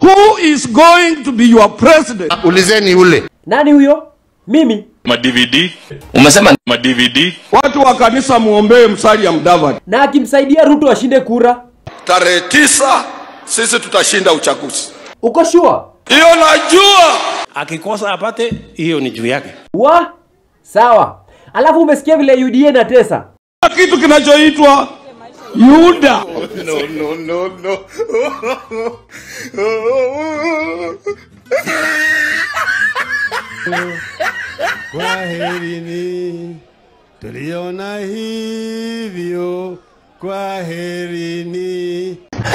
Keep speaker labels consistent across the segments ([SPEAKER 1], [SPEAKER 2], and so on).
[SPEAKER 1] Who is going to be your president?
[SPEAKER 2] Ulizeni ule.
[SPEAKER 3] Nani huyo? Mimi.
[SPEAKER 4] ma DVD,
[SPEAKER 2] Umesema
[SPEAKER 4] ma DVD,
[SPEAKER 1] Watu wa kanisa muombee Musalia Mudavadi.
[SPEAKER 3] Na akimsaidia Ruto ashinde kura.
[SPEAKER 1] Tarehe tisa sisi tutashinda uchaguzi.
[SPEAKER 3] Uko sure?
[SPEAKER 1] Hiyo najua.
[SPEAKER 5] akikosa apate hiyo ni juu yake
[SPEAKER 3] Wa? Sawa. Alafu umesikia vile UDA na tesa?
[SPEAKER 1] Kuna kitu kinachoitwa Yuda.
[SPEAKER 6] Kwaherini, tuliona hivyo. Kwaherini.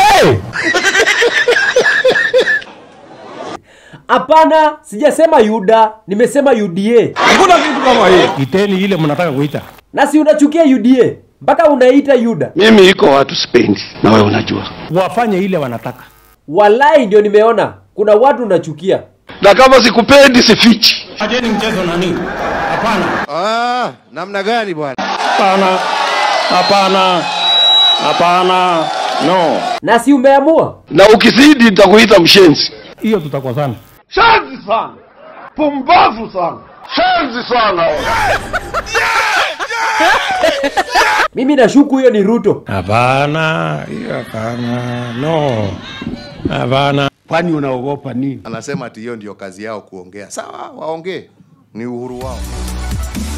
[SPEAKER 3] Hapana, sijasema Yuda, nimesema UDA.
[SPEAKER 1] Hakuna kitu kama hiyo.
[SPEAKER 5] iteni ile mnataka kuita
[SPEAKER 3] Na si unachukia UDA mpaka unaita Yuda.
[SPEAKER 1] Mimi iko watu sipendi na wewe unajua.
[SPEAKER 5] wafanye ile wanataka
[SPEAKER 3] Walai ndio nimeona kuna watu unachukia.
[SPEAKER 1] Na kama sikupendi sifichi.
[SPEAKER 5] ajeni mchezo nani hapana
[SPEAKER 2] ah, namna gani bwana?
[SPEAKER 5] hapana hapana hapana no
[SPEAKER 3] Na si umeamua?
[SPEAKER 1] Na ukizidi nitakuita mshenzi.
[SPEAKER 5] hiyo tutakosana
[SPEAKER 1] Shenzi sana. Pumbavu sana. Shenzi sana.
[SPEAKER 3] Mimi nashuku hiyo ni Ruto.
[SPEAKER 5] hapana hiyo hapana no hapana
[SPEAKER 6] Kwani unaogopa nini?
[SPEAKER 2] Anasema ati hiyo ndio kazi yao kuongea. Sawa, waongee, ni uhuru wao.